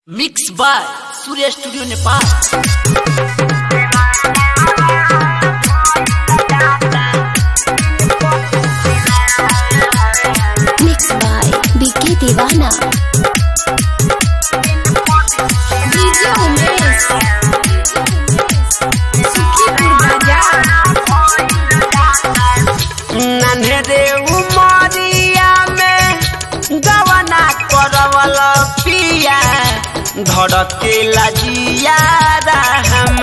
Mix by Surya studio Nepal Mixed by Vicky Divana. DJ Umesh. Sukhipur Bazaar. नन्हे उमरिया में गवना करवल पिया धड़के लजिया रहम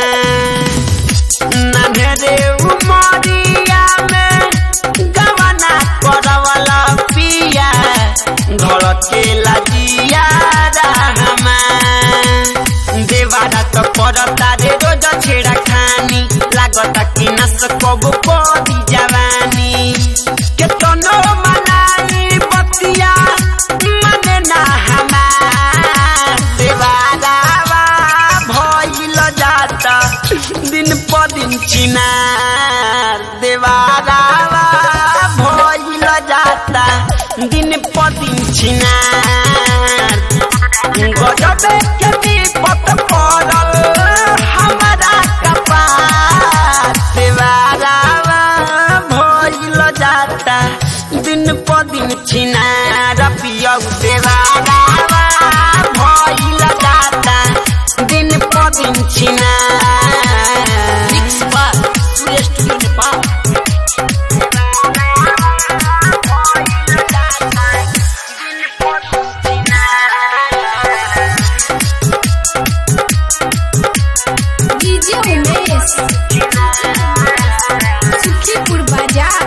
नन्हे उमरिया में गवना करवल पिया धड़के लजिया रहम देवारा तो करता रे रोज छेड़ा खानी लागता कि नस कबो कदी जवानी के तनो मनाई बतिया मने ना हमार देवारावा भइल जाता दिन प दिन चिनार देवारावा भइल जाता दिन प दिन चिनार गजबे के विपत पड़ल हमारा कपार देवारावा भइल जाता दिन प दिन छिनार पियौ देवारावा भइल जाता दिन प दिन छिनार mix by Surya studio Nepal DJ Umesh. Sukhipur Bazaar.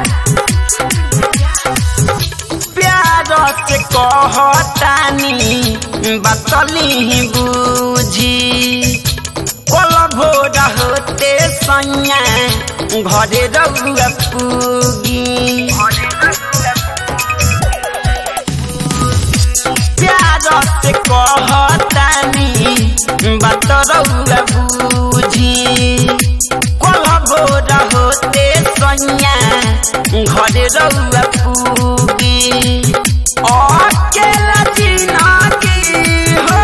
प्यार से कहतानी बतली बूझी कल भोर होते सैया घरे रहुआ पूगी प्यार से कहतानी बात रहुआ बूझी कल भोर होते सैया घरे रहुआ पूगी अकेला जिनगी हो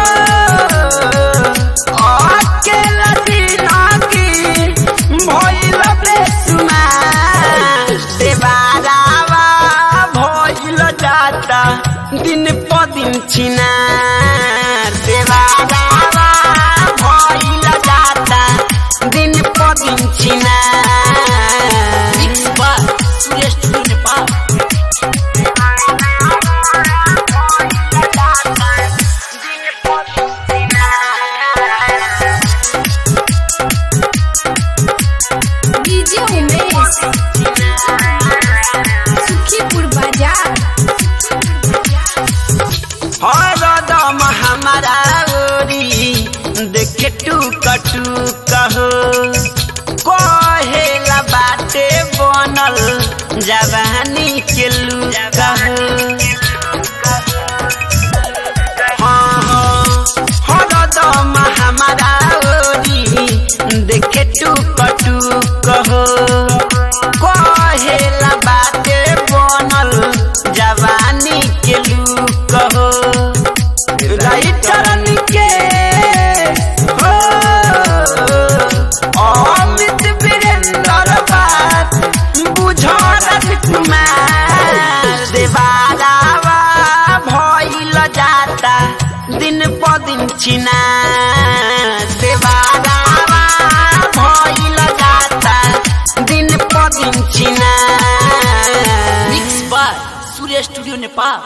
अकेला जिनगी भइल बेसुमार देवारावा भइल जाता दिन प दिन छिनार देवारावा भइल जाता दिन प दिन छिनार mix by Surya studio Nepal DJ Umesh. Sukhipur Bazaar. हरदम हमारा ओरी देखे टूक टूक हो कहेला बाटे बनल जवानी के लूक हो हाँ हाँ हरदम हमारा ओरी देखे टूक टूक हो कहेला बाटे बनल जवानी के लूक हो राइटरन के हो अमित वीरेंद्र बात बुझल कुमार देवारावा भइल जाता दिन प दिन चिना देवारावा भइल जाता दिन प दिन चिना mix by Surya studio Nepal